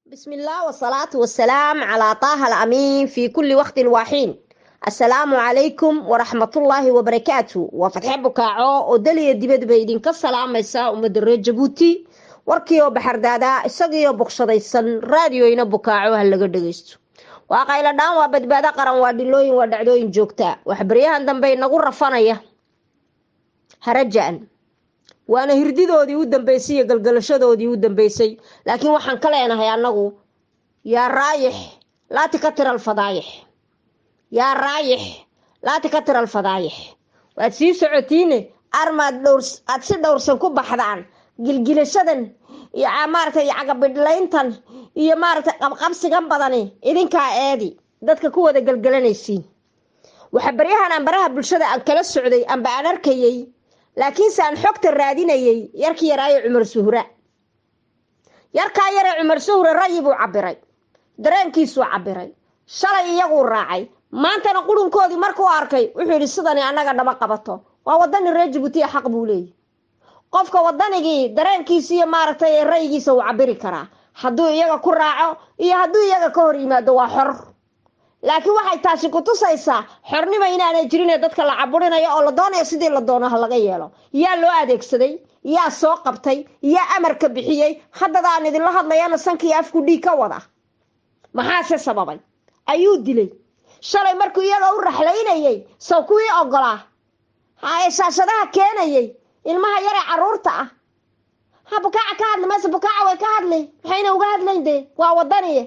بسم الله والصلاة والسلام على طه الأمين في كل وقت وحين السلام عليكم ورحمة الله وبركاته وفتح بكاعو ودلي دبد بيدين كالسلام يسا ومدر جبوتي warkiioo baxardaadaa isagiioo bogshadaysan raadioyna bukaaco ha laga dhagaysto waa qaylo dhaan waa badbaado qaran waa dhilooyin waa dhacdooyin joogtaa waxbaryahan dambe inagu rafanaya haraja-an waana hirdidoodii u dambeysay iyo galgalashadoodii u dambeysay laakiin waxaan ka leenahay annagu yaa raayix laati ka tira alfadaayix yaa raayix laati ka tira alfadaayix waad sii socotiine armaad dhowr aad si dhowrsan ku baxdaan gilgilashadan iyo maaragtay cagabidhlayntan iyo maaragtay qabqabsigan badani idinkaa eedi dadka ku wada gelgelanaysiin waxa baryahan aan baraha bulshada aan kala socday amba aan arkayey laakiinse aan xogta raadinayey yarkii yaraayo cumar suhra yarkaa yaree cumar suhra rayi buu cabiray dareenkiisuu cabiray shalay iyaguu raacay maantana qurunkoodii markuu arkay wuxuu yidhi sidani annaga dhama qabato waa wadani reer jabuutiya xaq buu leeyahy qofka wadanigii dareenkiisa iyo maaragtay raygiisa uu cabiri karaa hadduu iyaga ku raaco iyo hadduu iyaga ka hor yimaado waa xor laakiin waxay taasi ku tusaysaa xornimo inaanay jirin ee dadka la caburinayo oo la doonayo sidii la doono ha laga yeelo yaa loo adeegsaday yaa soo qabtay yaa amarka bixiyey haddadaan idinla hadlayana sankii afku dhiig ka wada maxaase sababay ayuu dilay shalay markuu iyaga u raxlaynayey sow kuwii ogolaa haye shaashadaha keenayey ilmaha yaree caruurta ah ha bukaaca ka hadli mayse bukaaca way ka hadli maxayna uga hadlayn dee waa wadaniye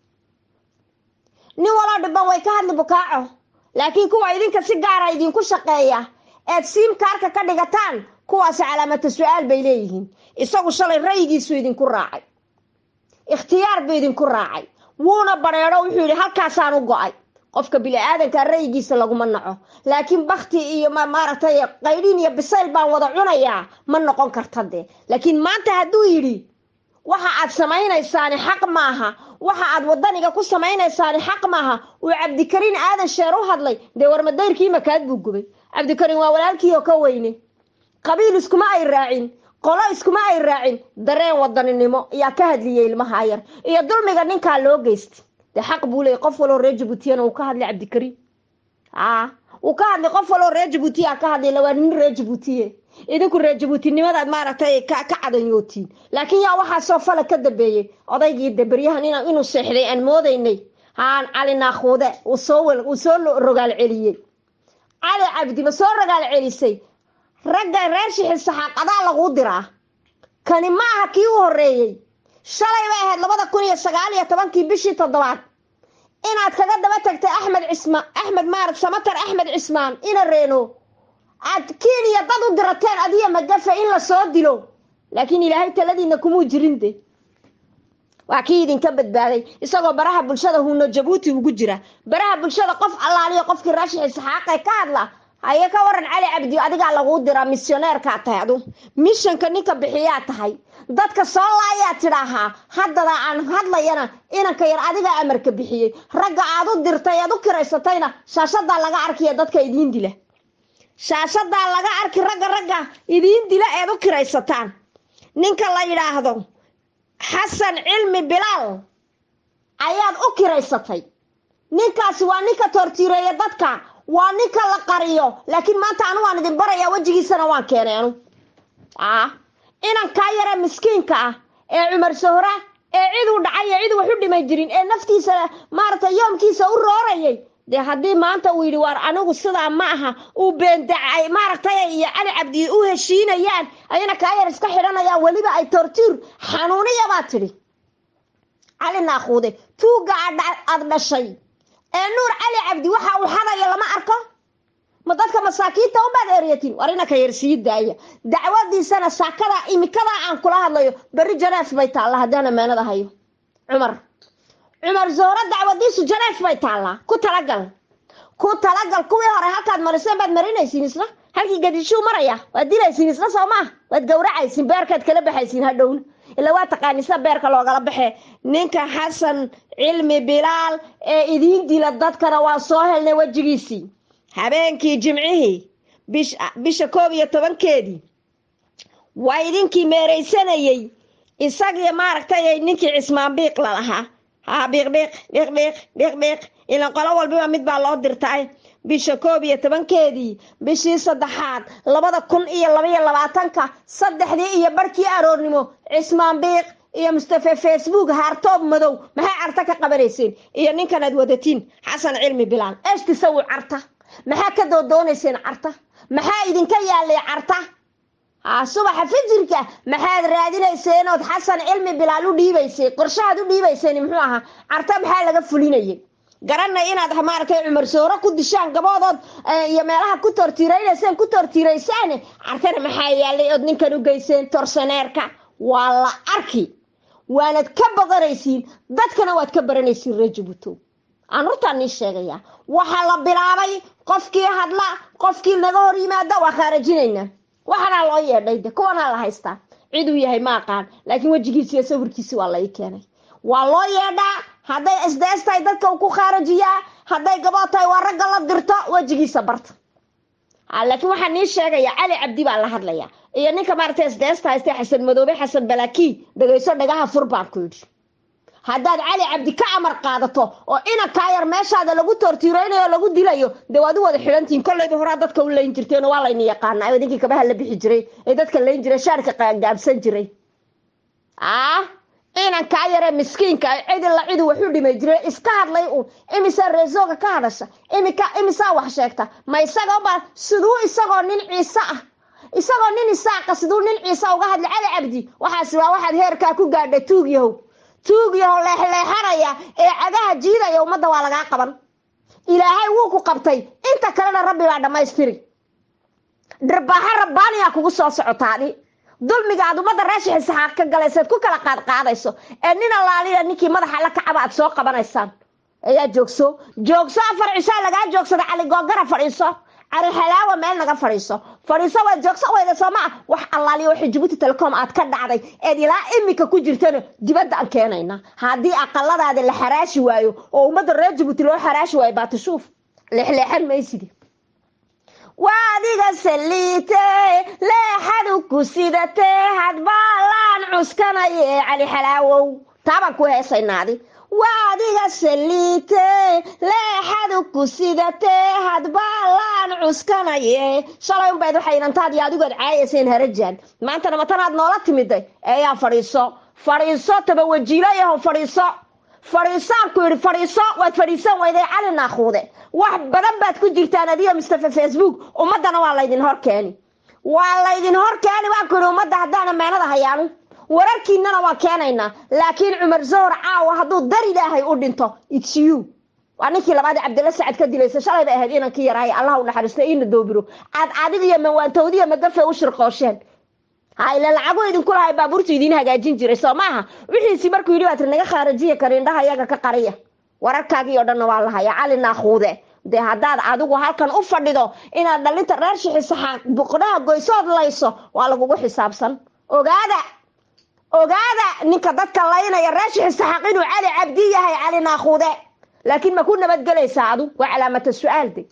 nin waloo dhiban way ka hadli bukaaco laakiin kuwa idinka si gaara idinku shaqeeya eed siimkaarka ka dhigataan kuwaasi calaamata su-aal bay leeyihiin isagu shalay rayigiisuu idinku raacay ikhtiyaar buu idinku raacay wuuna bareedho wuxuu yidhi halkaasaan u go-ay qofka bini-aadanka rayigiisa laguma naco laakiin bakti iyo maaragtay qaydhin iyo bisayl baan wada cunayaa ma noqon karta dee laakiin maanta hadduu yidhi waxa aad samaynaysaani xaq maaha waxa aad wadaniga ku samaynaysaani xaq maaha uu cabdikariin aadan sheer u hadlay dee warmadayrkii makaad buu gubay cabdikariin waa walaalkii oo ka weyne qabiil iskuma ay raacin qolo iskuma ay raacin dareen wadaninimo ayaa ka hadliyay ilmaha yar iyo dulmiga ninkaa loo geystay dee xaq buu leeyay qof waloo reer jabuutiyana uu ka hadlay cabdikariin a uu ka hadlay qof waloo reer jabuutiya ka hadlay lawaa nin reer jabuutiye idinku reer jabuutinimadaad maaragtay ka cadanyootiin laakiin yaa waxaasoo fala ka dambeeyey odaygii daberyahan inuu seexday aan moodaynay haan cali naakhuude uu soo rogaal celiyey cali cabdi ma soo rogaal celisay ragga reer shixil saxaaqadaa laguu diraa kani ma aha kii u horreeyey shalay bay ahayd labada kun iyo sagaal iyo tobankii bishii toddobaad inaad kaga daba tagtay axmed cisma axmed maarag samatar axmed cismaan ina reeno aad keniya dad u dirateen adiya magafe in la soo dilo laakiin ilaahay taladiina kumuu jirin de waa kii idinka badbaaday isagoo baraha bulshada huuno jabuuti ugu jira baraha bulshada qof allaaliyo qofkii raashixi saxaaqe ka hadla haye ka waran cali cabdi adigaa laguu diraa missioneerkaa tahay adu mishanka ninka bixiyaa tahay dadka soo laayaa tidhaahaa haddada aan hadlayana inanka yar adigaa amarka bixiyey ragga aad u dirtay eed u kiraysatayna shaashadaa laga arkiya dadka idiin dila shaashadaa laga arki ragga ragga idiin dila eed u kiraysataan ninka la yidhaahdo xasan cilmi bilaal ayaad u kiraysatay ninkaasi waa ninka toortiireeya dadka waa ninka la qariyo laakiin maanta anu waan idin barayaa wejigiisana waan keenay anu a inankaa yare miskiinka ah ee cumar sohra ee cid u dhacay ee cid wax u dhimay jirin ee naftiisa maaragtay yoomkiisa u roorayay dee haddii maanta uu yidhi waar anigu sidaa ma aha uu beendacay maaragtay iyo cali cabdi u heshiinayaan ayana kaa yar iska xidhanayaan weliba ay tortuur xanuuniya baa tidhi cali naakhuude tuugga aad dhashay ee nuur cali cabdi waxa uu xadaya lama arko ma dadka masaakiinta unbaad eryatiin war inanka yar sii daaya dacwadiisana saakada imikadaa aan kula hadlayo berri janeef bay taalla haddaan ammaanada hayo cumar cumar zohro dacwadiisu janeef bay taallaa ku talagal ku talagal kuwii hore halkaad mariseen baad marinaysiin isna halkii gadishuu maraya waad dilaysiin isna soo maah waad gawracaysiin beerkaad kala baxaysiin hadhowna ilaa waa taqaanisa beerka loogala baxe ninka xasan cilmi bilaal ee idiin dila dadkana waa soo helnay wejigiisii habeenkii jimcihii bisha koob iyo tobankeedii waa idinkii meeraysanayey isagii maaragtay ninkii cismaan biiq lalahaa ha biiq biiq biiq biiq biiq biiq ilan qolo walbiba mid baa loo dirtay bisha koob iyo tobankeedii bishii saddexaad labada kun iyo labaiyo labaatanka saddexdii iyo barhkii aroornimo cismaan biiq iyo mustafe facebook haartoob madow maxay carta ka qabanayseen iyo ninkan aad wadatiin xasan cilmi bilaal eeshtisawi carta maxaa ka doodoonayseen carta maxaa idinka yaalay carta ha subaxa fijirka maxaad raadinayseen ood xasan cilmi bilaal u dhiibaysay qorshahaad u dhiibayseen muxuu ahaa carta maxaa laga fulinayay garanay inaad maaragtay cumar sooro ku dishaan gaboodood iyo meelaha ku tortiiraynayseen ku tortiiraysaan cartana maxaa yaalay ood ninkan u geyseen torsaneerka waa la arki waanad ka boqonaysiin dadkana waad ka baranaysiin reer jabuutow aan hortaan nii sheegayaa waxaa la bilaabay qofkii hadla qofkii naga hor yimaada waa khaarajinaynaa waxanaa loo yeedhay de kuwanaa la haystaa ciduu yahay ma aqaan laakiin wejigiisi iyo sawirkiisi waa lai keenay waa loo yeedhaa hadday sds tahay dadka uu ku khaarajiyaa hadday gabood tahay waa ragga la dirto wejigiisa barta laakiin waxaa nii sheegaya cali cabdi baa la hadlaya iyo ninka maaragtay sds haystay xasan madoobe xasan balaki dhegayso dhagaha fur baan ku yidhi haddaad cali cabdi ka amar qaadato oo inankaa yar meeshaada lagu toortiireynayo lagu dilayo dee waad u wada xidhantihiin kollayba horaa dadka u layn jirteen waa layni yaqaanaa idinkii kabaha la bixi jiray ee dadka layn jiray shaarka gaabsan jiray ah inankaa yaree miskiinka cidila cidu waxu dhimay jiray iska hadlay uun imisaa reesooga ka hadasha imika imisaa wax sheegta ma isagaba siduu isagoo nin ciise ah isagoo nin isaaqa siduu nin ciise uga hadlay cali cabdi waxaasi waa waxaad heerkaa ku gaadhay tuug yahow tuug yahow leexleexanaya ee cagaha jiidaya ummadda waa lagaa qaban ilaahay wuu ku qabtay inta kalena rabbi baa dhammaystiri dharbaaxo rabbaaniyaa kugu soo socotaadi dulmiga aad ummadda raashixi saxaaq ka galayseed ku kala qaadqaadayso ee nin allaaliya ninkii madaxa la kacaba aad soo qabanaysaan ayaa joogso joogso afar cishaa lagaa joogsada cali googara fadhiiso cali xalaawa meel naga fadhiiso fadhiiso waad joogso weyda soo maa wax allaaliya waxay jabuuti telecom aad ka dhacday eed ilaa imika ku jirtana dibadda aan keenayna haddii aqaladaada la xaraashi waayo oo ummadda reer jabuuti loo xaraashi waayo baatishuuf leexleexan maysidi waa adiga saliite leexadu ku sidatee hadbaalaan cuskanaye cali xalaawow taabaan ku heesaynaadi waa adiga saliite leexadu ku sidatee hadbaalaan cuskanaye shalay unbayd waxay inantaadii adigood caayayseen harajaan maantana matanaad noola timiday eeyaa fadhiiso fadhiiso tabawajiilayaho fadhiiso fadhiisaan ku yidhi fadhiiso waad fadhiisan weyday cali naakuude wax badan baad ku jirtaan adiga mustafa facebook ummaddana waa laydin hor keeni waa laydin hor keeni waan ku yidhi ummadda haddaana meenada hayaanin wararkiinana waa keenaynaa laakiin cumar zohor caawa hadduu dar ilaahay u dhinto its you waa ninkii labaad cabdilla sacad ka dilaysa shalay bay ahayd inankii yarahay allah u naxariisto iina doobiro aad adigiyo mawaantowdiya magafe u shirqoosheen hayle lacagu idinku lahay baabuurtu idiin hagaajin jiray soo maaha wixiisi markuu yidhi waad naga khaarajiya kari indhaha iyaga ka qariya wararkaagii oo dhanna waa lahaya cali naakuude dee haddaad adigu halkan u fadhido inaad dhalinta reer shixisaxaaq buqnaha goysood layso waa lagugu xisaabsan ogaada ogaada ninka dadka laynaya reer shixisaxaaq inuu cali cabdi yahay cali naakuude laakiin ma ku nabadgelaysaa adu waa calaamata su-aal de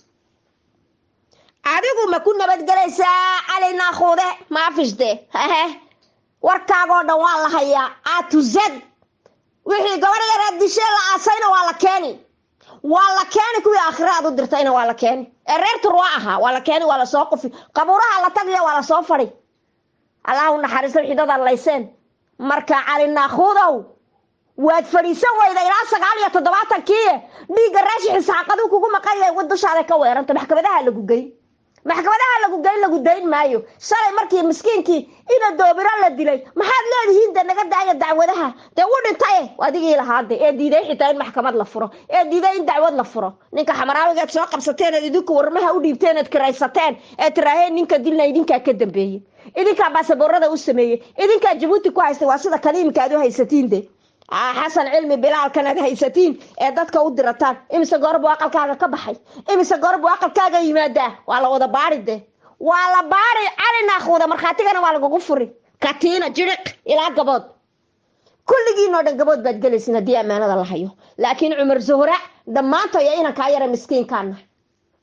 adigu ma ku nabadgelaysaa cali naakuude maafishde hehe warkaagoo dhan waa la hayaa atuzad wixii gabadh yareed dishee la aasayna waa la keeni waa la keeni kuwii aakhiraad u dirtayna waa la keeni ee reer turwa ahaa waa la keeni waa lasoo qufi qabuuraha la tagiya waa lasoo fadhi allah u naxariisto xidadaad layseen marka cali naakuudow waad fadhiisan weyda ilaa sagaal iyo toddobaatankii dhiigga raashixi saxaqaduu kugu maqan yahay wa dushaada ka weeranta maxkamadaha lagu geyn maxkamadaha lagu geyn lagu dayn maayo shalay markii miskiinkii ina doobiro la dilay maxaad leedihiin de naga daaya dacwadaha dee u dhintaye adigii lahaade ee diiday xitaa in maxkamad la furo ee diiday in dacwad la furo ninka xamaraawigaad soo qabsateen eed idinku warmaha u dhiibteen eed kiraysateen ee tiraaheen ninka dilna idinkaa ka dambeeyey idinkaa baasaboorada u sameeyey idinkaa jabuuti ku haystay waa sida kaliimka aad u haysatiin de xasan cilmi bilaalkan aad haysatiin ee dadka u dirataan imise goorbu aqalkaaga ka baxay imise goorbu aqalkaaga yimaadaa waa la wada baari de waa la baari cali naakuuda markhaatigana waa lagugu furi katiina jiriq ilaa gabood kulligiinoo dhan gabood baad gelaysin haddii ammaanada la hayo laakiin cumar zuhra dhammaantoya inankaa yara miskiinkaana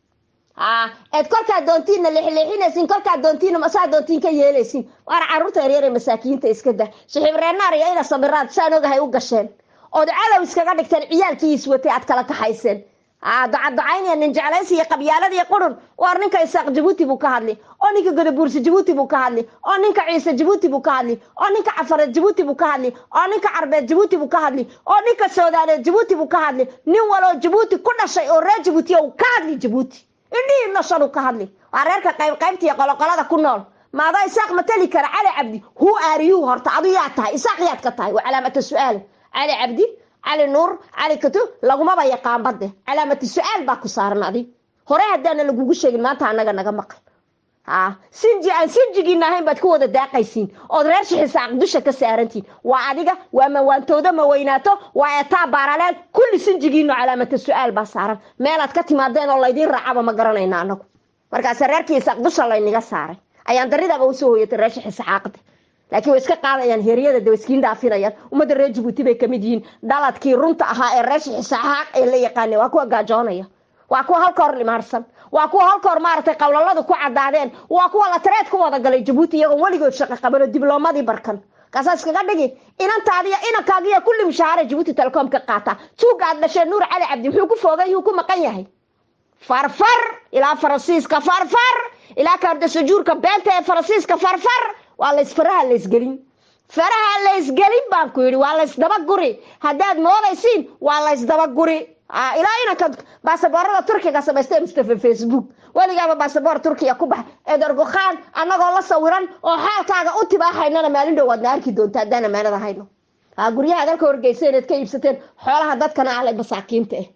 eed kolkaa doontiinna leexleexinaysiin kolkaa doontiinna masaa doontiin ka yeelaysiin waana carruurta yaryare masaakiinta iska dah saxiibreenaar iyo ina sabiraad saan ogahay u gasheen ood cadow iskaga dhigteen ciyaalkii iswatay aad kala kaxayseen ducaducaynaya nin jeclaysi iyo qabyaalad iyo qurun waar ninka isaaq jabuuti buu ka hadli oo ninka godabuursi jabuuti buu ka hadli oo ninka ciise jabuuti buu ka hadli oo ninka cafareed jabuuti buu ka hadli oo ninka carbeed jabuuti buu ka hadli oo ninka soodaaneed jabuuti buu ka hadli nin waloo jabuuti ku dhashay oo reer jabuuti uu ka hadli jabuuti indhihii noshan uu ka hadli waa reerka qayb qaybta iyo qoloqolada ku nool maadaa isaaq matali kara cali cabdi hu aariyuu horta adu yaa tahay isaaq yaad ka tahay waa calaamata su-aal cali cabdi cali nuur cali katu lagumaba yaqaan badde calaamati su-aal baa ku saaran adig hore haddaana lagugu sheegin maanta anaga naga maqal ha sinji aan sinjigiina ahayn baad ku wada daaqaysiin ood reer shixisaaq dusha ka saarantiin waa adiga waa mawaantoodo ma weynaato waa etaa baaraleel kulli sinjigiino calaamata su-aal baa saaran meelaad ka timaadeen oo laydiin raacaba ma garanayna anagu markaase reerkii isaaq dusha layniga saaray ayaan daridaba usoo hoyatay reer shixisaxaaqda laakiin way iska qaadayaan heryada de iskiin dhaafinayaan ummadda reer jabuuti bay kamid yihiin dhaladkii runta ahaa ee reer shixisaxaaq ee la yaqaana waa kuwa gaajoonaya waa kuwa halka hor limaarsan waa kuwa halka hor maaragtay qowlaladu ku cadaadeen waa kuwa la tareed ku wada galay jabuuti iyagoo weligood shaqo qaban oo dibloomadii barkan kaasaa iskaga dhigi inantaadiyo inankaagiyo kulli mushaahara jabuuti telecom ka qaata tuuga aad dhasheen nuur cali cabdi muxuu ku foogay yuu ku maqan yahay farfar ilaa faransiiska farfar ilaa kaardasajuurka beenta ee faransiiska farfar waa lays faraha laysgelin faraha laysgelin baan ku yidhi waa laysdabaguri haddaad moodaysiin waa laysdabaguri ilaa inanka baasaboorada turkiga samaystay mustafa facebook weligaaba baasaboor turkiya ku baxa eedargokhaan annagoo la sawiran oo xaalkaaga u tibaahaynana maalin dhow waadna arki doonta haddaan amaanada hayno guryaha dalka horgeysa inaad ka iibsateen xoolaha dadkana ale masaakiinta ah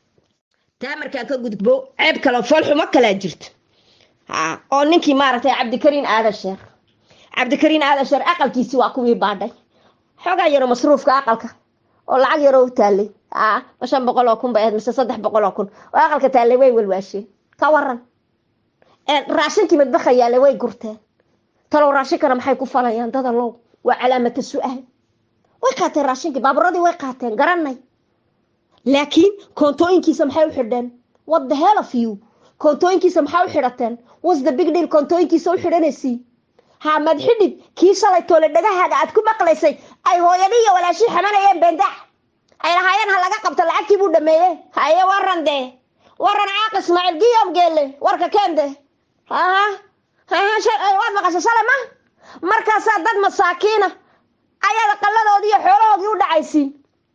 taa markaan ka gudbo ceeb kale foolxumo kalaa jirta oo ninkii maaragtay cabdikariin aadan sheer cabdikariin aadan sheer aqalkiisi waa kuwii baadhay xoogaa yaro masruufka aqalka oo lacag yaroo u taalay ma shan boqol oo kun ba ahayd mise saddex boqol oo kun oo aqalka taallay way walwaasheen ka waran raashinkii madbaxa yaallay way gurteen talow raashinkana maxay ku falayaan dada low waa calaamata su-aal way qaateen raashinkii baaburadii way qaateen garanay laakiin koontooyinkiisa maxay u xidheen what the hell of you koontooyinkiisa maxaa u xidhateen was the big deal koontooyinkiisa u xidhanaysiin ha mad xidhid kii shalay toole dhagahaaga aad ku maqlaysay ay hooyadii iyo walaashii xamanayeen bendax ay lahaayeen ha laga qabto lacagtii buu dhameeye haye waran dee waran caaq ismaaciil giyom geelle warka keende aha waad maqashay shalay ma markaasaa dad masaakiina ayaad aqaladoodii iyo xoolahoodii u dhacaysiin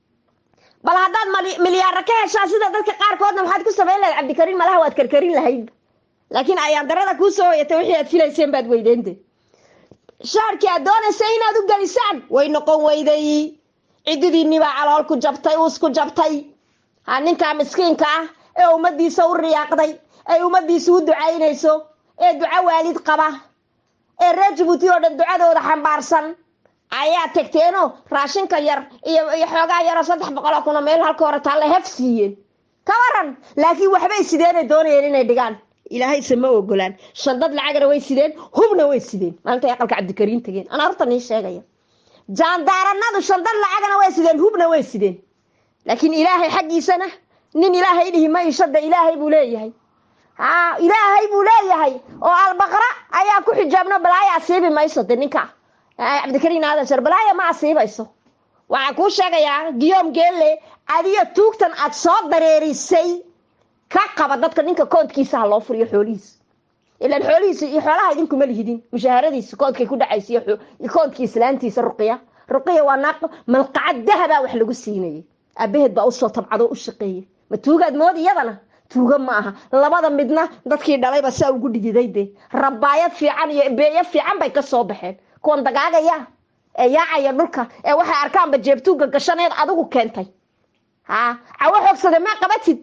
bal haddaad milyaara ka heshaa sida dadka qaarkoodna maxaad ku samayn lahayd cabdikariin malaha waad karkarin lahayd laakiin ayaan darada kuu soo hoyatay wixii aad filayseen baad weydeente shaarkii aad doonaysay inaad u gelisaan way noqon weyday cididiinii baa calool ku jabtay uus ku jabtay ha ninkaa miskiinka ah ee ummadiisa u riyaaqday ay ummadiisa u ducaynayso ee duco waalid qaba ee reer jabuuti oo dhan ducadooda xambaarsan ayaa tagteenoo raashinka yar iyo iyo xoogaa yaroo saddex boqol oo kuna meel halka hore taalla hef siiyeen ka waran laakiin waxbay sideenay doonayeen inay dhigaan ilaahayse ma ogolaan shandad lacagna way sideen hubna way sideen maalintay aqalka cabdikariin tageen anaa horta nii sheegaya jaandaaranadu shandad lacagna way sideen hubna way sideen laakiin ilaahay xaggiisana nin ilaahay dhihi ma ishada ilaahay buu leeyahay ha ilaahay buu leeyahay oo albaqra ayaa ku xijaabno balaaya asiibi mayso de ninka cabdikariin aadan shar balaaya ma asiibayso waxaa kuu sheegayaa giyoom geelle adiyo tuugtan aad soo dareerisay ka qaba dadka ninka koodkiisa ha loo furiyo xoolihiisa ilaan xoolihiisa iyo xoolaha idinkuma lihidin mushaharadiisa koodkay ku dhacaysa iyo koodkii islaantiisa ruqiya ruqiya waa naaq malqacad dahabaa wax lagu siinayay aabaheed baa usoo tabcado u shaqeeyay ma tuugaad mood iyadana tuuga ma aha labada midna dadkii dhalayba saa ugu dhididay de rabaayad fiican iyo beeyo fiican bay kasoo baxeen kuwan dagaagaya ee yaacaya dhulka ee waxay arkaanba jeebtuuga gashaneed adigu keentay ha cawo xoogsade maa qabatid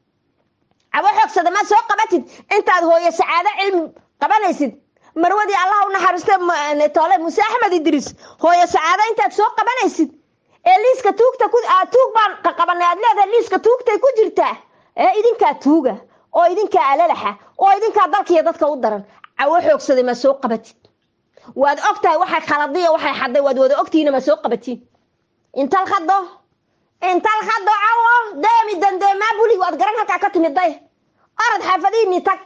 cawo xoogsade maa soo qabatid intaad hooyo sacaado cilmi qabanaysid marwadii allah u naxariiste toole muuse axmed idriis hooyo sacaado intaad soo qabanaysid ee liiska tuugta ku tuug baan qaqabanay aad leedahay liiska tuugtay ku jirtaa ee idinkaa tuuga oo idinkaa alalaxa oo idinkaa dalkiiyo dadka u daran cawo xoogsade maa soo qabatid waad og tahay waxay khaladiyo waxay xaday waad wada ogtihiina ma soo qabatiin intal khado intal khado cawo deemi dandeemaa buli waad garan halkaa ka timid day orad xaafadihiinii tag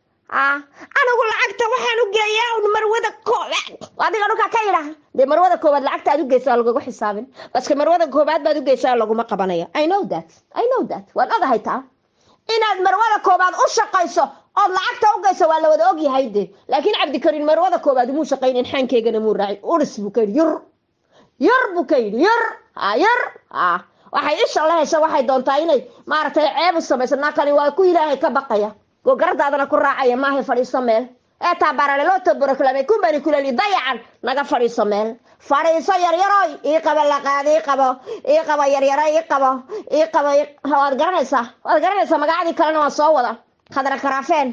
anigu lacagta waxaan u geeyaa un marwada koobaad adiga dhulka ka idhaha dee marwada koobaad lacagta aad u geysaa lagagu xisaabin baske marwada koobaad baad u geysaa laguma qabanayo i know that i know that waan ogahay taa inaad marwada koobaad u shaqayso ood lacagta u geyso waa la wada ogyahay de laakiin cabdikariin marwada koobaad umuu shaqaynin xaankeygana muu raacin uris buu ka yidhi yur yur buu ka yidhi yur ha yur ha waxay isha la hesha waxay doontaa inay maaragtay ceeb u samayso naakani waa ku ilaahay ka baqaya gogaradaadana ku raacaya maahay fadhiiso meel ee taabaralelooto boroklame kumbani kulali dayacan naga fadhiiso meel fadhiiso yaryaroy ii qabo laqaad ii qabo ii qabo yaryaro ii qabo ii qabo waad garanaysaa waad garanaysaa magacadii kalena waan soo wada khadra karaafeen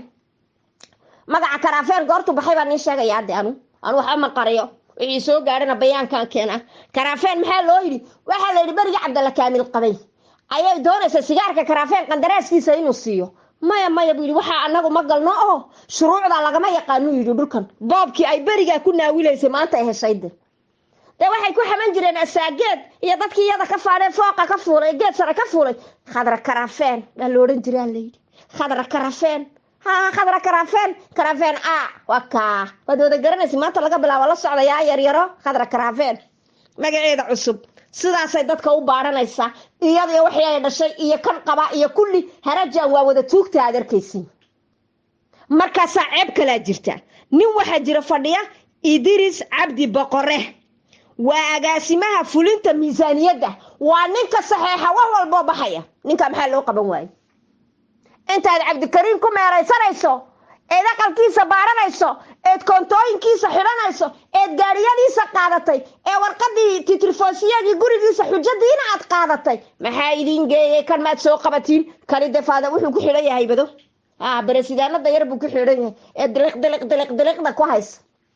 magaca karaafeen goortu baxay baan nii sheegaya hadde anu anu waxba ma qariyo wixii soo gaadhana bayaankan keena karaafeen maxaa loo yidhi waxaa la yidhi berigi cabdalla kaamil qabay ayay doonaysaa sigaarka karaafeen qandaraaskiisa inuu siiyo maya maya buu yidhi waxaa anagu ma galno oo shuruucda lagama yaqaanuu yidhi dhulkan boobkii ay berigaa ku naawilaysay maanta ay heshayde dee waxay ku xaman jireen asaageed iyo dadkii iyada ka faadheen fooqa ka fuulay geed sare ka fuulay khadra karaafeen baa la odhan jiraa layidhi khadra karafeen ha khadra karafeen karafeen a waa kaa waad wada garanaysa maanta laga bilaabo la socdayaa yaryaro khadra karafeen magaceeda cusub sidaasay dadka u baadhanaysaa iyadiyo wixii ay dhashay iyo kan qaba iyo kulli harajan waa wada tuugta aad arkaysiin markaasaa ceeb kalaa jirta nin waxaa jira fadhiya idris cabdi boqore waa agaasimaha fulinta miisaaniyadda waa ninka saxeexa wax walboo baxaya ninka maxaa loo qaban waaye intaad cabdikariin ku meeraysanayso eed aqalkiisa baaranayso eed koontooyinkiisa xidhanayso eed gaadhiyadiisa qaadatay ee warqadii titrifoosiyadii gurigiisa xujadiina aad qaadatay maxaa idiin geeyay kan maad soo qabatiin kani defaada wuxuu ku xidhan yahay bado ah baresidaanada yar buu ku xidhan yahay ee diliq diliq diliq diliqda ku haysa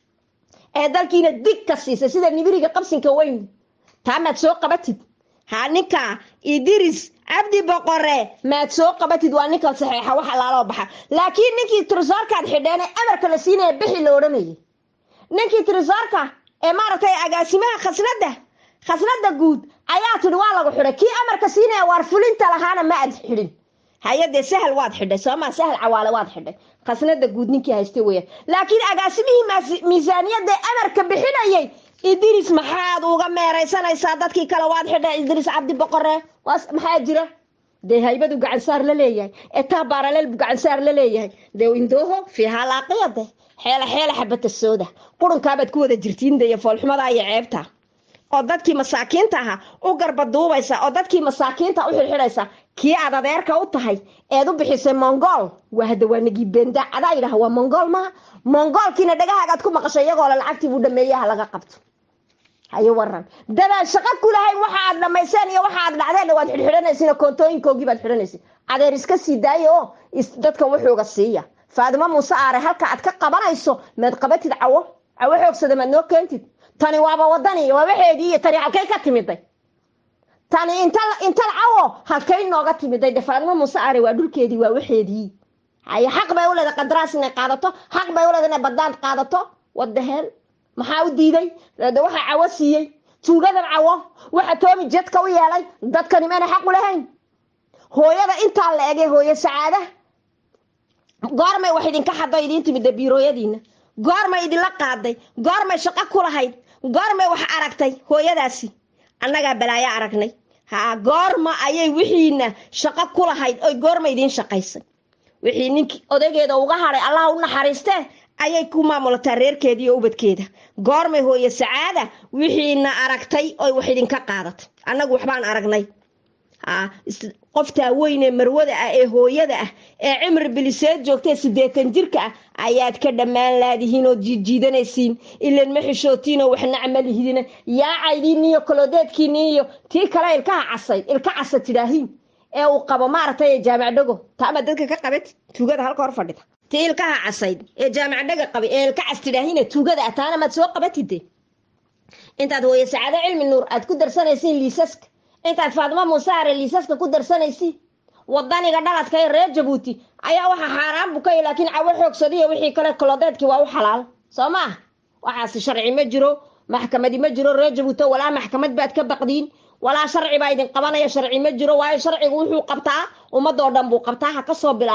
ee dalkiina dig ka siisay sida nibiriga qabsinka weyn taa maad soo qabatid ha ninka idris cabdi boqore maad soo qabatid waa ninka saxeexa wax alaaloo baxa laakiin ninkii tirisoorkaad xidheen ee amarka la siinaya bixi la odhanayay ninkii tirisoorka ee maaragtay agaasimaha khasnada khasnada guud ayaa tidhi waa lagu xidhay kii amarka siinaya waar fulinta lahaana ma aad xidhin hay-adee sahal waad xidhay soomaa sahal cawaale waad xidhay khasnada guud ninkii haystay weyaan laakiin agaasimihii miisaaniyadda amarka bixinayay idris maxaad uga meeraysanaysaa dadkii kale waad xidhay idris cabdi boqore maxaa jira dee haybadu gacansaar la leeyahay etaa baaraleel bu gacansaar la leeyahay dee indooho fiihaa laaqiyade xeela xeela xabata sooda qurunkaabaad ku wada jirtiin dee foolxumada iyo ceebta oo dadkii masaakiinta ahaa u garbaduubaysa oo dadkii masaakiinta u xirxidhaysa kii aad adeerka u tahay eed u bixisay mongol waa hadda waa nagii benda adaa yidhaha waa mongol maha mongolkiina dhagahaagaad ku maqashay iyagoo le lacagtii buu dhameeyaha laga qabto hayo waran dadaan shaqo ku lahayn waxa aad dhamayseen iyo waxa aad dhacdeen waad xidhxidhanaysin koontooyinkoogii baad xidhanaysin adeer iska sii daayo oo dadka wuxuuga siiya faadimo muuse aare halka aad ka qabanayso maad qabatid cawo cawo xoogsada maad noo keentid tani waaba wadani waa waxeedii iyo tani halkay ka timiday tani intal cawo halkay nooga timiday de faadimo muuse aare waa dhulkeedii waa waxeedii haye xaq bay u leedahay qandaraas inay qaadato xaq bay u leedahay inay badaan qaadato wadaheel maxaa u diiday de waxaa cawo siiyey tuugadan cawo waxa toomi jedka u yeelay dadkani maana xaq u lahayn hooyada intaa la ege hooyo sacaada goormay wax idinka xado idiin timida biirooyadiina goormay idinla qaaday goormay shaqo ku lahayd goormay wax aragtay hooyadaasi annagaa balaayo aragnay ha goorma ayay wixiina shaqo ku lahayd oy goorma idiin shaqaysay wixii ninkii odageeda uga hadhay allah u naxariistee ayay ku maamulataa reerkeeda iyo ubadkeeda goormay hooye sacaada wixiina aragtay oy wax idinka qaadatay annagu waxbaan aragnay qoftaa weynee marwada ah ee hooyada ah ee cimri biliseed joogtae siddeetan jirka ah ayaad ka dhammaan laadihiin oo jiidjiidanaysiin ilan ma xishootiinoo waxna camalihidina yaacaydiini iyo koloodeedkiini iyo tii kale ilkaha casayd ilka casa tidhaahiin ee uu qabo maaragtay jaamac dhago taama dadka ka qabad tuugada halka hor fadhida tii ilkaha casayd ee jaamac dhaga qabay ee ilka cas tidhaahine tuugada ah taana maad soo qabatide intaad hooye sacaado cilmi nuur aad ku darsanaysiin liisaska intaad faadimo muusaare liisaska ku darsanaysiin wadaniga dhaladka ee reer jabuuti ayaa waxa xaaraan bukay laakiin cawo xoogsadiyo wixii kale kolodeedkii waa u xalaal soo maah waxaasi sharci ma jiro maxkamadi ma jiro reer jabuuto walaa maxkamad baad ka baqdiin walaa sharci baa idin qabanaya sharci ma jiro waayo sharcigu wuxuu qabtaa ummadoo dhan buu qabtaa ha kasoo bilaabaan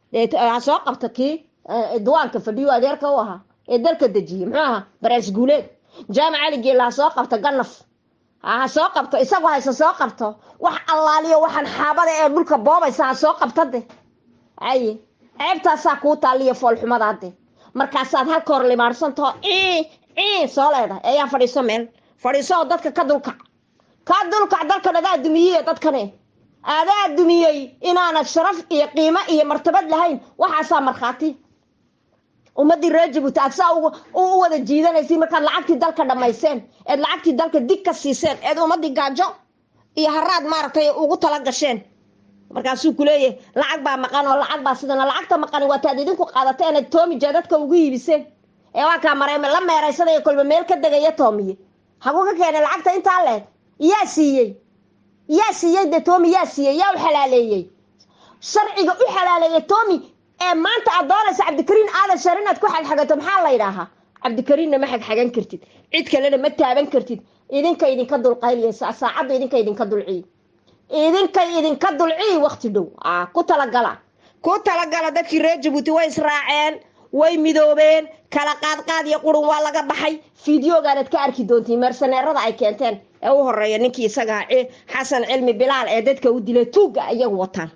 ha soo qabta kii duwaanka fadhiyo adeerka u ahaa ee dalka dejiyey muxuu ahaa baraas guuleed jaamac cali geella ha soo qabto ganaf ha soo qabto isagu hayse soo qabto wax allaaliyo waxaan xaabada ee dhulka boobaysa ha soo qabta de aye ceebtaasaa kuu taaliyo foolxumada de markaasaad halka hor limaadhsantaho ii ii soo leedahay ayaa fadhiiso meel fadhiiso oo dadka ka dulkac ka dulkac dalkan adaa dumiyey dadkane adaa dumiyey inaanad sharaf iyo qiimo iyo martabad lahayn waxaasaa markhaati ummadii reer jabuuti aad saa u wada jiidanaysa markaad lacagtii dalka dhammayseen eed lacagtii dalka dig ka siiseen eed ummadii gaajo iyo haraad maaragtay ugu tala gasheen markaasuu kuleeyahay lacag baa maqan oo lacag baa sidana lacagta maqani waataad idinku qaadateen eed toomija dadka ugu iibiseen ee waa kaa mare la meeraysanaya kolba meel ka degaya toomiye haguu ka keenay lacagta intaa leeg yaa siiyey yaa siiyey de toomi yaa siiyey yaa u xalaaleeyey sharciga u xalaaleeyey toomi ee maanta aad doonaysa cabdikariin aadan shar inaad ku xagxagato maxaa la yidhaahaa cabdikariinna ma xagxagan kartid cid kalena ma taaban kartid idinka idinka dulqayliyaysa saacadda idinka idinka dulciy idinkay idinka dulciy wakti dhow ku talagala ku talagala dadkii reer jabuuti way israaceen way midoobeen kala qaadqaad iyo qurun waa laga baxay fideogaanad ka arki doontiin meersaneerada ay keenteen ee u horeeya ninkii isagaa xasan cilmi bilaal ee dadka u dilay tuugga iyagu wataan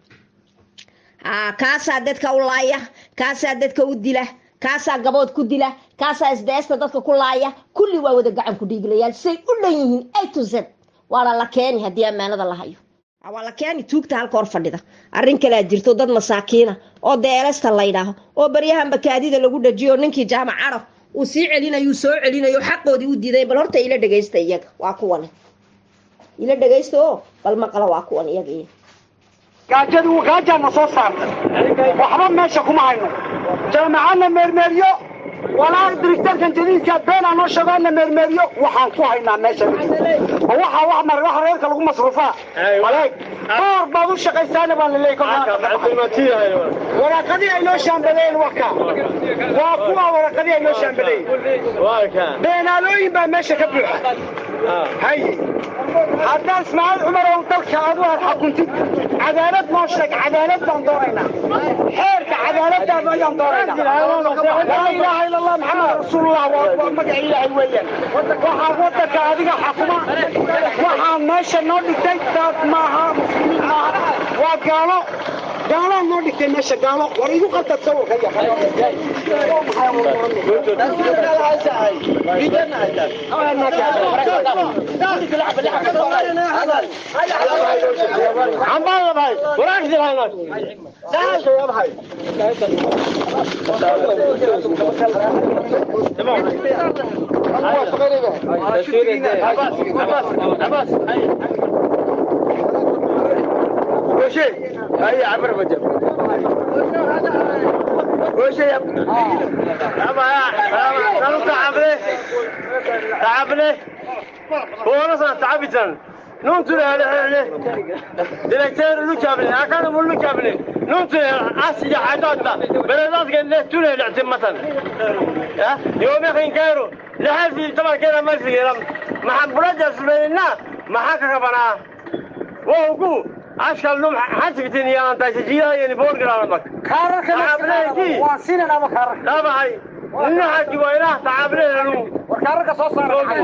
kaasaa dadka u laaya kaasaa dadka u dila kaasaa gabood ku dila kaasaa isdeesta dadka ku laaya kulli waa wada gacan ku dhiiglayaal say u dhan yihiin a to z waana la keeni haddii ammaanada la hayo waa la keeni tuugta halka hor fadhida arrin kalea jirto dad masaakiina oo deelesta laydhaaho oo baryahan bakaadida lagu dhajiyo ninkii jaamac carab uu sii celinayu soo celinayo xaqoodii u diiday bal horta ila dhegaysta iyaga waa kuwan ila dhegaysta oo bal maqla waa kuwan iyaga iyo gaajadu gaajaana soo saartay waxba meesha kuma hayno jaamacadna meermeeryo walaa directorkan jadiidka beenaa noo sheego na meermeeryo waxaan ku haynaa meesha waxa wax mar wax reerka lagu masruufaa maleeg door baad u shaqaysaana baan laleeyahay waraaqadii ay noo shaambaleen waka waa kuwa waraaqadii ay noo shaambaleen beenaalooyin baa meesha ka buuxa haye haddaan ismaaciil cumar oo dalka adu aad xakuntid cadaalad noo sheeg cadaalad baan doonaynaa xeerka cadaaladaada ayaan doonaynaa laa ilaaha ila allah maxamed rasuulullah waa magaca ilaahay weeyaan waxaa wadanka adiga xakuma waxaa meesha noo dhigtay dad maaha muslimiin maaha waa gaalo gaalaa noo dhigtay meesha gaalo war igu qadad sawirka هيا عبر بجب وش يا ابني يابا يا انا تعبني تعبني هو انا تعبت نون ترى على دلكتور لو كابني اكان مو لو كابني نون ترى اسيا حاجات بلدات قال له ترى لعتم مثلا يا يوم يخين كايرو لحد طبعا كده ما في ما حبرجس بيننا ما حكى بنا وهو عشان لهم حسبتين يا انت سجيها يعني فوق قرارك kaararka waa sinan ama kaararka لا معي إنه حكي وإله تعبنا له warkaararka soo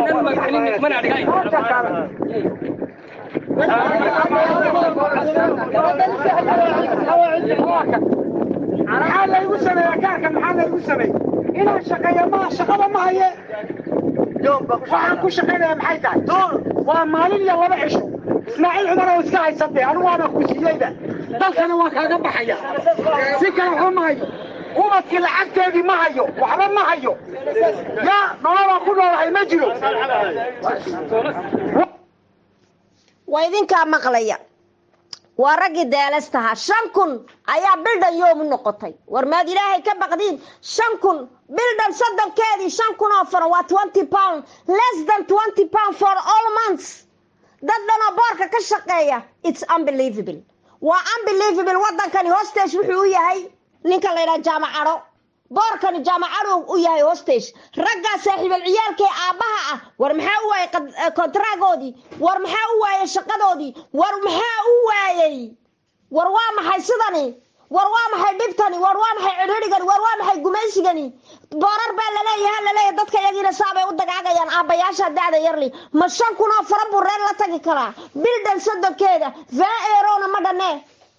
maxaa laygu sameeya kaarka maxaa laygu sameey inaan shaqeeyo ma shaqada ma haye waxaan ku shaqaynaya maxay tahay waa maalin iyo laba cisho ismaaciil cumar oo iska haysatay anigu waana ku siiyeyda dalkana waan kaaga baxaya si kale waxba ma hayo ubadkii lacagteedii ma hayo waxba ma hayo yaa nololaan ku noolahay ma jiro waa idinkaa maqlaya waa raggii deelastahaa shan kun ayaa bildhan yoomu noqotay war maad ilaahay ka baqdiin shan kun bildhan soddonkeedii shan kun oo faran waa twenty pound less than twenty pound for all months dad dhanoo boorka ka shaqeeya it's unbelievable waa unbelievable waddankani hostage wuxuu u yahay ninka la ydhaha jaamacadho boorkani jaamacadhu u yahay hostage raggaa saaxiibal ciyaalkee aabbaha ah war maxaa u waayey kontaraagoodii war maxaa u waayey shaqadoodii war maxaa u waayey war waa maxay sidani war waa maxay dhibtani war waa maxay cidhirigani war waa maxay gumaysigani boorar baa laleeyahay laleeyahay dadka yagiina saabay u dagaagayaan aabbayaasha da'da yarli ma shan kun oo fara buu reer la tagi karaa bildan soddonkeeda vaa eerona ma dhanee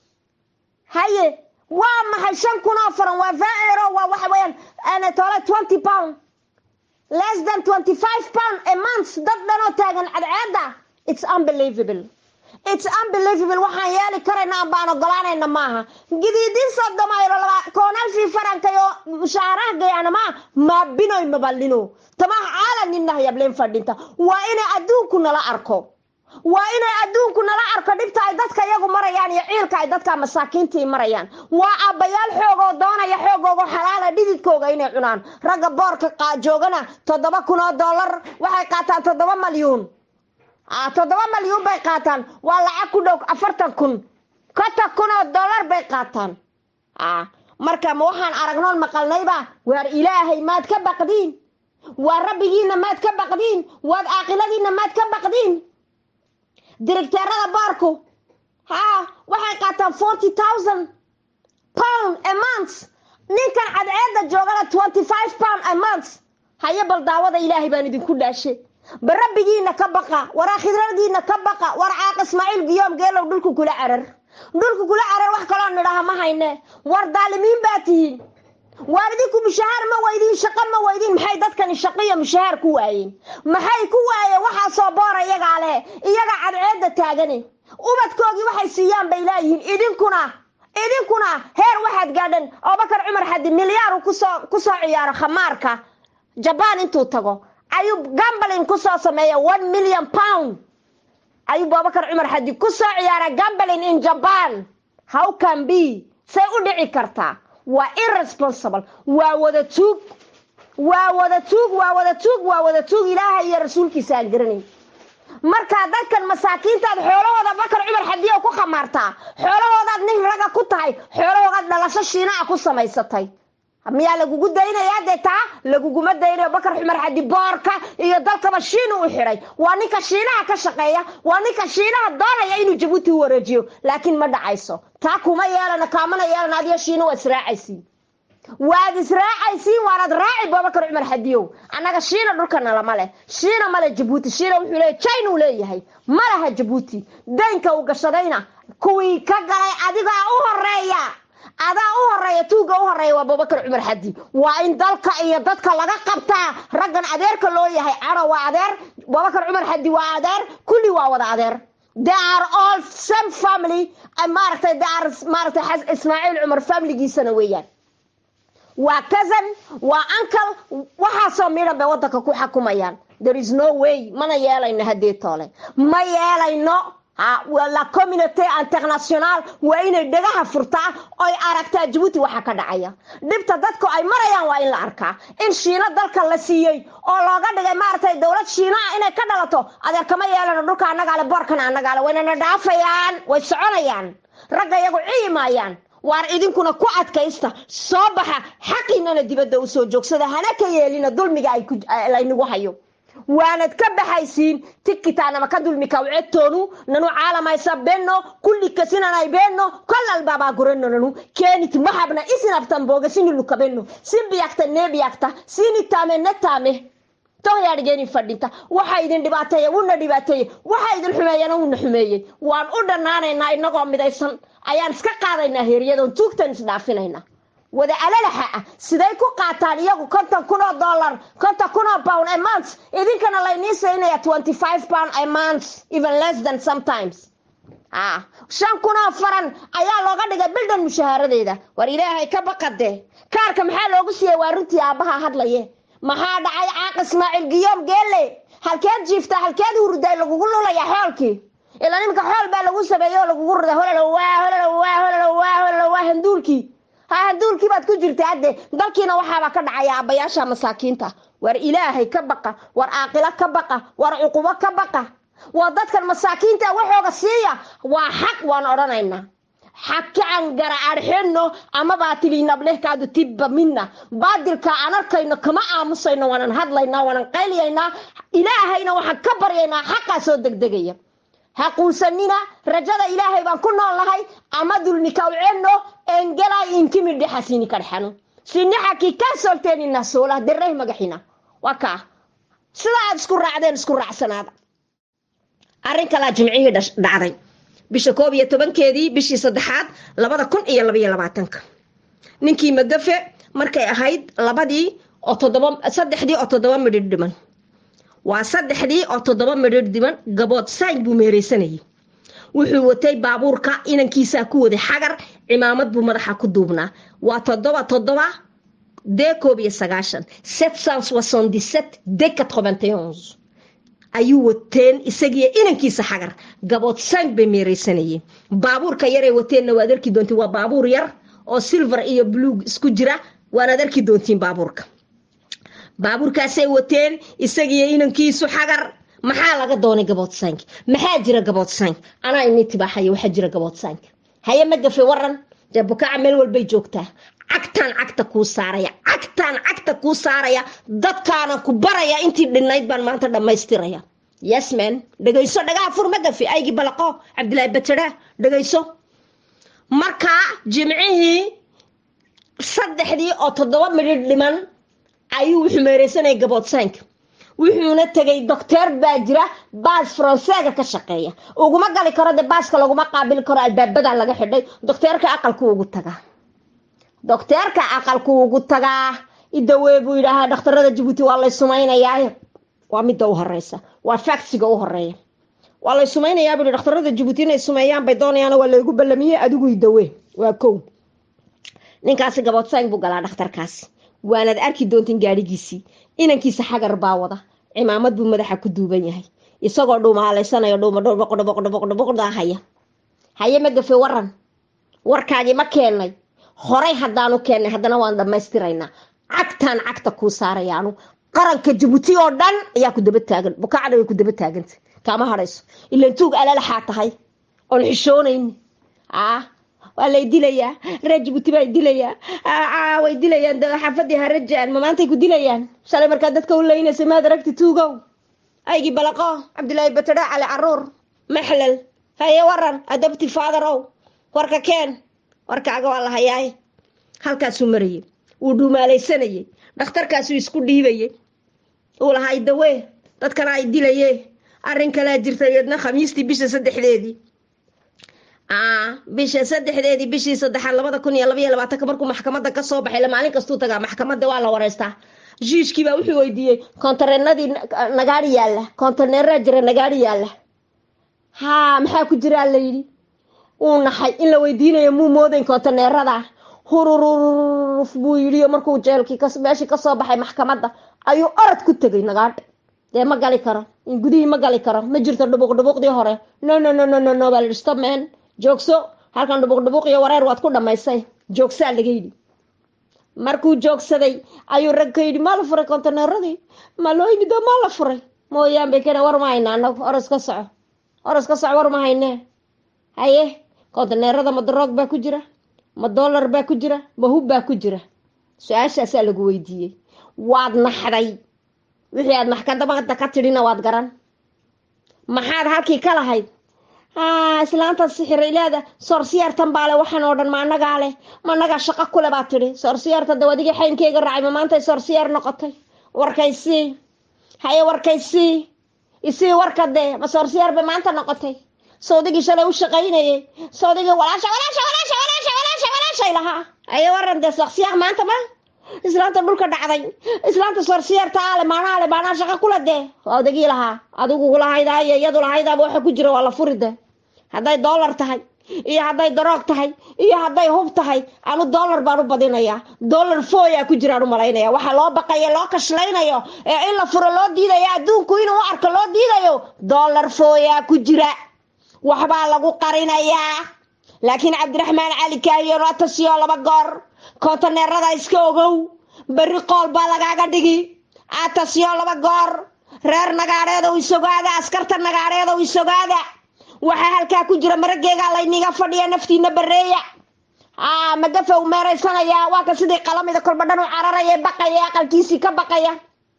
haye waa maxay shan kun oo faran waa vaa eero waa waxa weeyaan tole twenty pound less than twenty five pound a month dad dhanoo taagan cadceeda it's unbelievable it's unbelievable waxaan yeeli karayna baan ogolaanayna maaha gidiidin sodomayro laba koonalshii farankayo mushaaraha gayana maa maabinoy mabalino tamaha caalaninaha yableen fadhinta waa inay adduunku nala arko waa inay adduunku nala arko dhibta ay dadka iyagu marayaan iyo ciilka ay dadka masaakiintii marayaan waa aabbayaal xoogoo doonaya xoogoogo xalaala dhididkooga inay cunaan ragga boorka joogana toddoba kun oo dollar waxay qaataan toddoba malyuun toddoba malyuun bay qaataan waa lacag ku dhow afartan kun konton kun oo dollar bay qaataan marka ma waxaan aragnoon maqalnayba waar ilaahay maad ka baqdiin waa rabbigiina maad ka baqdiin waad caaqiladiina maad ka baqdiin directeerada boorku haa waxay qaataan forty thousand pound a month ninkan cadceedda joogana twenty five pound a month haye bal daawada ilaahay baan idinku dhaashe ba rabbigiina ka baqa war akhidradiina ka baqa war caaq ismaaciil giyoom geelow dhulku kula carar dhulku kula carar wax kaloo nidhaha ma hayne war daalimiin baa tihiin waar idinku mushahaar ma weydiin shaqo ma weydiin maxay dadkani shaqo iyo mushahaar ku waayeen maxay ku waayeen waxaasoo boora iyagaa leh iyaga cadceedda taagani ubadkoogii waxay siiyaan bay leeyihiin idinkuna idinkuna heer waxaad gaadhan abubakar cumar xadi milyaaru kusoo kusoo ciyaaro khamaarka jabaan intuu tago ayuu gambalin kusoo sameeya one million pound ayuu abubakar cumar xadi kusoo ciyaara gambalin in jaban how can be say u dhici kartaa waa irresponsible waa wada tuug waa wada tuug waa wada tuug waa wada tuug ilaaha iyo rasuulkiisa aan garanayn markaa dadkan masaakiintaad xoolahooda bakar cumar xadiyo ku khamaartaa xoolahoodaad nin raga ku tahay xoolahoodaad dhalasho shiinaa ku samaysatay miyaa lagugu daynayaa dee taa laguguma daynayo bakar cumar xadi boorka iyo dalkaba shiinu u xidhay waa ninka shiinaha ka shaqeeya waa ninka shiinaha doonaya inuu jabuuti u wareejiyo laakiin ma dhacayso taa kuma yeelana kaamana yeelana adiyo shiina waa israacaysiin waad israacaysiin waanad raaci babakar cumar xadiyow annaga shiina dhulkana lama leh shiina male jabuuti shiina wuxuu leeyahy china uu leeyahay ma laha jabuuti daynka uu gashadayna kuwii ka galay adigaa u horeeya adaa u horeeya tuuga u horeeya waa babakar cumar xadi waa in dalka iyo dadka laga qabtaa raggan adeerka loo yahay caro waa adeer babakar cumar xadi waa adeer kulli waa wada adeer they are all same family maaragtay they are maaragtay ismaaciil cumar familigiisana weeyaan waa cousin waa uncle waxaasoo midhan bay waddanka ku xakumayaan there is no way mana yeelayno haddii toole ma yeelayno la community international waa inay dhagaha furtaa oy aragtaa jabuuti waxa ka dhacaya dhibta dadku ay marayaan waa in la arkaa in shiino dalka la siiyey oo looga dhigay maaragtay dowlad shiino ah inay ka dhalato adeer kama yeelano dhulka annagaale boorkana annagaale waynana dhaafayaan way soconayaan ragga iyagu ciimaayaan waar idinkuna ku adkaysta soo baxa xaqiinana dibadda usoo joogsada hana ka yeelina dulmiga laynagu hayo waanad ka baxaysiin tikitaanama ka dulmi kawcetoonu nanu caalamaysa benno kulli kasinanay benno kollal babaa gurano nanu keenit mahabna isinabtan booga sinilukabeno sinbiyakta neebiyakta sinitaame netaame tohyaadhgeeni fadhinta waxa idin dhibaateeye wuna dhibaateeye waxa idin xumeeyana wuna xumeeyey waan u dhannaanaynaa inagoo midaysan ayaan iska qaadaynaa heeriyadoon tuugtan isdhaafinayna wada alalaxa ah siday ku qaataan iyagu konton kun oo dollar konton kun oo pound a month idinkana laynii saynaya twenty five pound a month even less than sometimes ah shan kun oo faran ayaa looga dhigay bildan mushahaaradeeda war ilaahay ka baqade kaarka maxaa loogu siiyey waa runtii aabbaha hadlaye maxaa dhacay caaq ismaaciil giyoom geelle halkeed jiiftaa halkeed hurday lagugu lulaya xoolkii ilaa nimanka xool baa lagu sameeyey oo lagugu ruday hololowaa hololowaa hololowaa hololowaa handuulkii ha handuulkii baad ku jirta hadde dalkiina waxaabaa ka dhacaya aabbayaasha masaakiinta war ilaahay ka baqa war caaqilo ka baqa war cuqubo ka baqa waa dadkan masaakiinta waxooga siiya waa xaq waan odhanaynaa xakacan gara arxeno ama baatiliinablehkaadu tibba mina baadilka aan arkayno kama aamusayno waanan hadlaynaa waanan qayliyaynaa ilaahayna waxaan ka baryaynaa xaqaa soo degdegaya ha quusanina rajada ilaahay baan ku nool nahay ama dulmi kawceno engelay intimi dhexasini kadhexano sinixaki ka solteenina soola dereh magaxina waa kaa sida aad isku raacdeen isku raacsanaada arrin kalaa jimcihii dhacday bisha koob iyo tobankeedii bishii saddexaad labada kun iyo labaiyo labaatanka ninkii magafe markay ahayd labadii oo toddoba saddexdii oo toddoba midhidh dhiman waa saddexdii oo toddoba midhidh dhiman gabood sayn buu meereysanayay wuxuu watay baabuurka inankiisaa ku waday xagar cimaamad buu madaxa ku duubnaa waa toddoba toddoba dee koob iyo sagaashan sept cent soixante sept de quatre onze ayuu wateen isagiiyo inankiisa xagar gabood sang bay meereysanayeen baabuurka yaray wateenna waad arki doontiin waa baabuur yar oo silver iyo bluug isku jira waanaad arki doontiin baabuurka baabuurkaasay wateen isagiiyo inankiisu xagar maxaa laga doonay gabood sank maxaa jira gabood sank anaa ini tibaaxaya waxaa jira gabood sank haye ma gafe waran dee bukaaca meel walbay joogtaa cagtaan cagta kuu saaraya cagtaan cagta kuu saaraya dadkaana ku baraya intii dhinayd baan maanta dhammaystiraya yesman dhegayso dhagaha fur ma gafe aygii balaqo cabdilaahi batera dhegayso markaa jimcihii saddexdii oo toddoba midhidh dhiman ayuu wuxuu meereysanaya gabood sank wuxuuna tegay docteer baa jira baas faranseega ka shaqeeya uguma gali karo de baaska laguma qaabili karo albaabadaa laga xidhay docteerka aqalku ugu tagaa docteerka aqalku ugu tagaa idawee buu yidhaahaa dhakhtarada jabuuti waa lay sumaynayaa waa midda u horeysa waa factsiga u horeeya waa lay sumaynayaa buu dhakhtarada jabuuti inay sumeeyaan bay doonayaan waa laygu ballamiyey adigu idawee waa kow ninkaasi gaboodsayn buu galaa dhakhtarkaasi waanaad arki doontiin gaadhigiisii inankiisa xagar baa wada cimaamad buu madaxa ku duuban yahay isagoo dhuumaalaysanaya dhuumadhboqdhboqdhboqdahaya haye ma gafe waran warkaagii ma keennay horay haddaanu keennay haddana waan dhammaystiraynaa cagtaan cagta kuu saarayaanu qaranka jabuuti oo dhan ayaa ku daba taagan bukaacda way ku daba taaganta kaama hadhayso ilan tuug alalaxaa tahay oon xishoonayni ah waa lay dilayaa reer jabuuti baa dilayaa way dilayaan xaafadii harajaan ma maantay ku dilayaan shalay markaa dadka u laynaysa maad aragti tuugow aygii balaqo cabdilaahi batadha cali caruur maxlal haye waran adabti faadarow warka keen warkaaga waa la hayaaye halkaasuu marayay wuu dhuumaalaysanayay dhakhtarkaasuu isku dhiibayay uu lahay dawee dadkana ay dilaye arrin kalaa jirta iyadna khamiistii bisha saddexdeedii bisha saddexdeedii bishii saddexaad labada kun iyo labaiyo labaatanka markuu maxkamadda kasoo baxay la maalin kastuu tagaa maxkamadda waa la wareystaa jiishkiibaa wuxuu weydiiyey kontareenadii nagaari yaalla kontaneeraa jira nagaari yaalla haa maxaa ku jiraa la yidhi uu naxay in la weydiinayo muu moodayn kontaneerada hurururuf buu yidhi markuu jeelkii meeshii kasoo baxay maxkamadda ayuu orod ku tegay nagaadha dee ma gali karo gudihii ma gali karo ma jirto dhubuq dhubuqdii hore no no no no no no baa la yidhi stop man joogso halkan dhubuq dhubuq iyo wareer waad ku dhammaysay joogsaa laga yidhi markuu joogsaday ayuu rag ka yidhi maa la furay kontaneeradii ma loo yimid oo maa la furay mooyaan bay kena war ma hayna anagu oros ka soco oros ka soco war ma haynee haye kontaneerada ma daroog baa ku jira ma dollar baa ku jira ma hub baa ku jira su-aashaasaa lagu weydiiyey waad naxday wixii aad maxkamadda ka tidhina waad garan maxaad halkii ka lahayd islaantaad sixirayleeda soorsiyaartan baa le waxaan oo dhan ma anagaa leh ma anagaa shaqo kule baa tidhi soorsiyaarta daw adigii xaynkeyga raacay ma maantay soorsiyaar noqotay warkaysii haye warkaysii isii warka dee ma soorsiyaar bay maanta noqotay sawdigii shalay u shaqaynayay sawdigii walaasha walaasha walaasha walaasha walaasha walaashay lahaa haye waran dee soorsiyaar maanta ma islaanta dhulka dhacday islaanta soorsiyaarta ale maanaha le maanaa shaqa kula dee odagii lahaa adigu lahaydaa iyo iyadu lahaydaaba waxa ku jira waa la furi de hadday dollar tahay iyo hadday daroog tahay iyo hadday hub tahay anu dollar baan u badinayaa dollar foyaa ku jiraan u malaynaya waxaa loo baqaya loo kashlaynayo ee in la furo loo diidayo adduunku inuu u arko loo diidayo dollar foyaa ku jira waxbaa lagu qarinayaa laakiin cabdiraxmaan cali kaahiyo ratasiyo laba goor kontaneerada iska ogow berri qool baa lagaaga dhigi atasyo laba goor reer nagaadheedow isogaada askarta nagaadheedow isogaada waxaa halkaa ku jira marageegaa layniga fadhiya naftiina bareeya magafa u meeraysanayaa waa ka sidii qalamida kolba dhan u cararaya baqaya aqalkiisii ka baqaya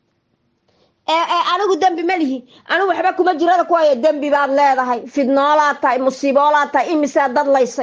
anigu dembi ma lihi anigu waxba kuma jirada kuwayo dembi baad leedahay fidnoolaad tahay musiiboolaad tahay imisaa dad laysay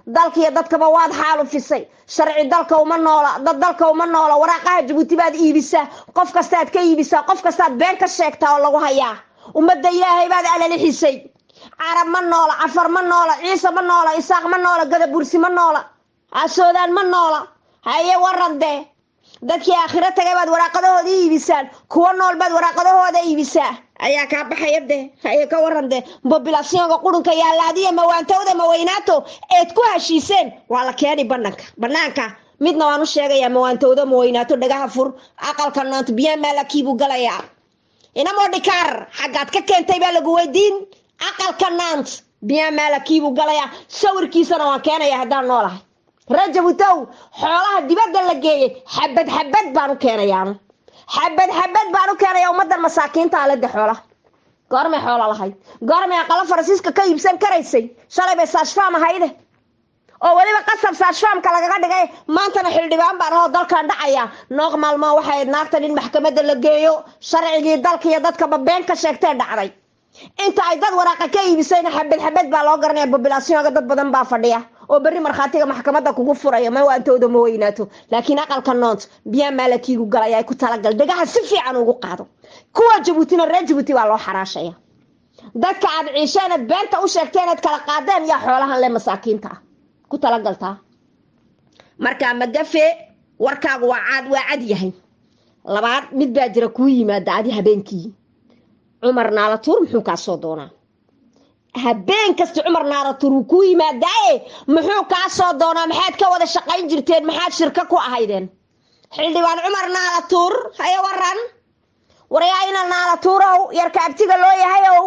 dalkiiyo dadkaba waad xaalufisay sharci dalka uma noola dad dalka uma noola waraaqaha jabuuti baad iibisaa qof kastaad ka iibisaa qof kastaad been ka sheegtaa oo lagu hayaa ummadda ilaahay baad alalixisay carab ma noola cafar ma noola ciise ma noola isaaq ma noola gadabursi ma noola asoodaan ma noola haye warandee dadkii aakhiro tagay baad waraaqadahooda iibisaan kuwa nool baad waraaqadahooda iibisaa ayaa kaa baxaya dee haye ka waran dee bobilasyonka qurunka iyo hallaadiya mawaantowda maweynaato eed ku heshiiseen waa la keeni bananka banaanka midna waan u sheegayaa mawaantowda maweynaato dhagaha fur aqalka noonto biyaa maalakiibuu galayaa inamoo dhikaar xaggaad ka keentay baa lagu weydiin aqalka naant biyaa maalakiibuu galayaa sawirkiisana waan keenaya haddaan noolahay rajabutow xoolaha dibadda la geeyey xabad xabad baan u keenayaanu xabad xabad baan u keenaya ummadan masaakiinta alada xoolaha goormay xoolo lahayd goormay aqalo faransiiska ka iibsan karaysay shalay bay saashfaam ahayde oo weliba qasab saashfaamka lagaga dhigay maantana xildhibaan baan ahoo dalkan dhacaya nooq maalmaa waxay ayd naagtan in maxkamadda la geeyo sharcigii dalka iyo dadkaba been ka sheegtee dhacday inta ay dad waraaqa ka iibisayna xabad xabad baa loo garanaya bobilasyonka dad badan baa fadhiya oo berri markhaatiga maxkamadda kugu furaya ma waantooda ma weynaato laakiin aqalka noont biyaa maalakiigu galaya ay ku talagal dhegaha si fiican ugu qaado kuwa jabuutina reer jabuuti baa loo xaraashaya dadka aad ciisheenad beenta u sheegteenad kala qaadeen yaa xoolahan le masaakiinta ah ku talagaltaa markaa magafe warkaagu waa caad waa cad yahay labaad mid baa jira kuu yimaada adi habeenkii cumar naalatuur muxuu kaa soo doonaa habeen kasta cumar naaratuur wuu kuu yimaadaaye muxuu kaa soo doonaa maxaad ka wada shaqayn jirteen maxaad shirka ku ahaydeen xildhibaan cumar naalatuur haye waran waryaa ina naalatuurow yarka abtiga loo yahayow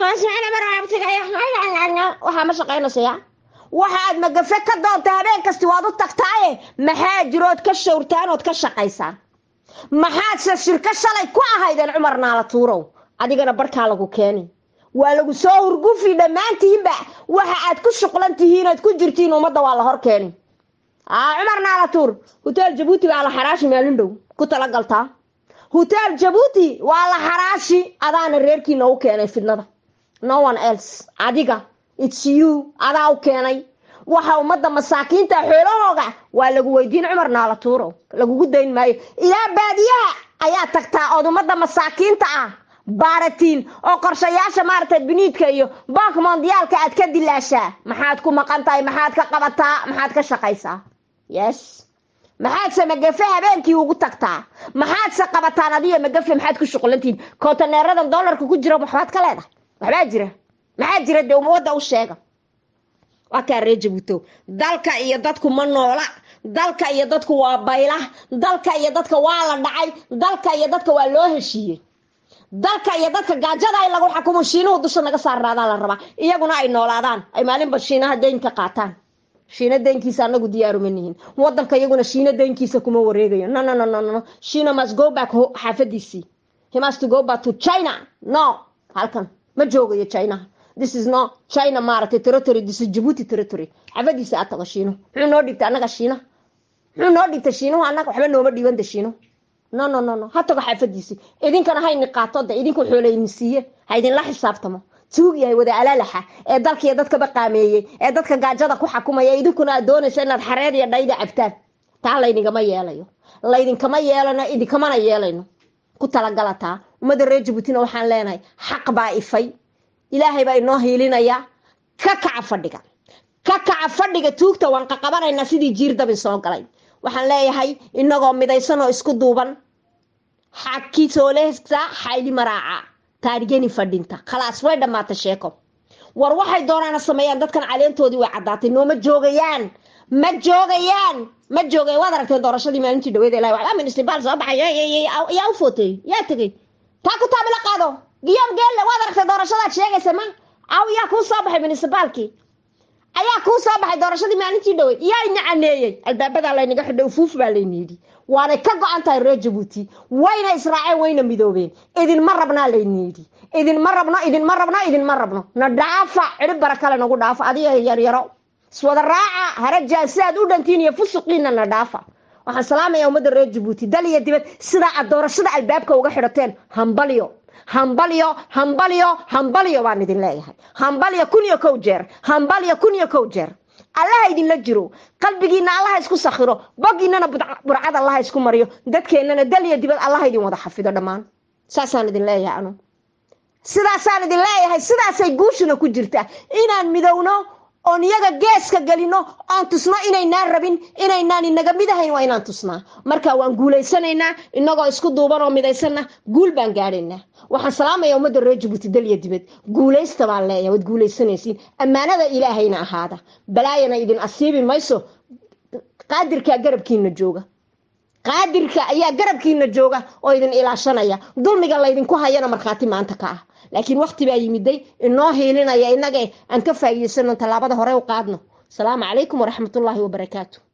waxaa ma shaqaynaysayaa waxaad magafe ka doonta habeen kasti waad u tagtaaye maxaa jirood ka shawrtaan ood ka shaqaysaan maxaadse shirka shalay ku ahaydeen cumar naalatuurow adigana barkaa lagu keeni waa lagu soo hurgufi dhammaantiinba waxa aad ku shuqlan tihiin ood ku jirtiin ummadda waa la hor keeni cumar naalatuur hoteel jabuuti baa la xaraashi maalin dhow ku talagaltaa hoteel jabuuti waa la xaraashi adaana reerkiina u keenay fidnada no one else adiga its you adaa u keenay waxa ummadda masaakiinta xoolahooga waa lagu weydiin cumar naalatuuro lagugu dayn maayo ilaa baadiyaha ayaa tagtaa ood ummadda masaakiinta ah baaratiin oo qorshayaasha maaragtay biniidka iyo bank mondiyaalka aad ka dilaashaa maxaad ku maqan tahay maxaad ka qabataa maxaad ka shaqaysaa yes maxaadse magafe habeenkii ugu tagtaa maxaadse qabataan adiyo magafe maxaad ku shuqulantihiin kontaneeradan dollarka ku jira waxbaad ka leedahay waxbaa jira maxaa jira dee ummadda u sheega waa kaa ree jabuuto dalka iyo dadku ma noola dalka iyo dadku waa bayla dalka iyo dadka waa la dhacay dalka iyo dadka waa loo heshiiyey dalka iyo dadka gaajada in lagu xakumo shiinuhu dusha naga saarnaadaan la rabaa iyaguna ay noolaadaan ay maalinba shiinaha deynka qaataan shiina deynkiisa anagu diyaaruma nihin wadanka iyaguna shiina deynkiisa kuma wareegayo no no no no no shiina must go back xaafadiisii he must go back to china no halkan ma joogayo chinaha this is no china maaragtay territory this is djibouti territory xaafadiisa aad tago shiino muxuu noo dhigtay annaga shiina muxuu noo dhigtay shiinuhu annaga waxba nooma dhiibanta shiino no no no no ha tago xaafadiisii idinkana hayni qaato de idinku xoolayni siiye ha idinla xisaabtamo tuug yahay wada alaalaxa ee dalkiiyo dadkaba qaameeyey ee dadka gaajada ku xakumaya idinkuna aad doonaysa inaad xareer iyo dhayda cabtaan taa laydinkama yeelayo laydinkama yeelano idinkamana yeelayno ku talagalataa ummadda reer jabuutina waxaan leenahay xaq baa ifay ilaahay baa inoo hiilinaya ka kaca fadhiga ka kaca fadhiga tuugta waan qaqabanaynaa sidii jiir dabin soo galay waxaan leeyahay inagoo midaysan oo isku duuban xakisoolehsa xayli maraaca taarigeni fadhinta khalaas way dhammaata sheeko war waxay doonaana sameeyaan dadkan caleentoodii way caddaatay nooma joogayaan ma joogayaan ma joogay waad aragteen doorashadii maalintii dhaweed ilahi waxbaa municipal soo baxay yaa u footeeyey yaa tegey taa ku taabila qaado giyom geelle waad aragtay doorashadaad sheegaysa ma aw yaa kuu soo baxay municipaalkii ayaa kuu soo baxay doorashadii maalintii dhaweyd yaa ina caneeyey albaabadaa laynaga xidhay ufuuf baa layna yidhi waanay ka go-an tahay reer jabuuti wayna israaceen wayna midoobeen idinma rabnaa layna yidhi idinma rabno idinma rabno idinma rabno na dhaafa cidhib bara kale nagu dhaafa adiga yaryaro iswada raaca harajaan sidaad u dhantiin iyo fusuqiina na dhaafa waxaan salaamayaa ummadda reer jabuuti dal iyo dibad sidaa aad doorashada albaabka uga xidhateen hambalyo hambalyo hambalyo hambalyo baan idin leeyahay hambalyo kun iyo kow jeer hambalyo kun iyo kow jeer allaha idinla jiro qalbigiina allaha isku sakhiro bogiinana burcad allaha isku mariyo dadkeennana dal iyo dibad allaha idin wada xafido dhammaan saasaan idin leeyahay anu sidaasaan idin leeyahay sidaasay guushuna ku jirtaa inaan midowno oon iyaga geeska gelino oon tusno inaynaan rabin inaynaan inaga mid ahayn waa inaan tusnaa marka waan guulaysanaynaa inagoo isku duuban oo midaysanna guul baan gaadhaynaa waxaan salaamaya ummadda reer jabuuti dal iyo dibad guulaysta baan leeyahay waad guulaysanaysiin ammaanada ilaahayna ahaada balaayana idin asiibi mayso qaadirkaa garabkiina jooga qaadirka ayaa garabkiina jooga oo idin ilaashanaya dulmiga laydinku hayana markhaati maanta ka ah laakiin wakti baa yimiday inoo hiilinaya innaga aan ka faa'iidaysano tallaabada hore u qaadno asalaamu calaykum waraxmatullaahi wabarakaatu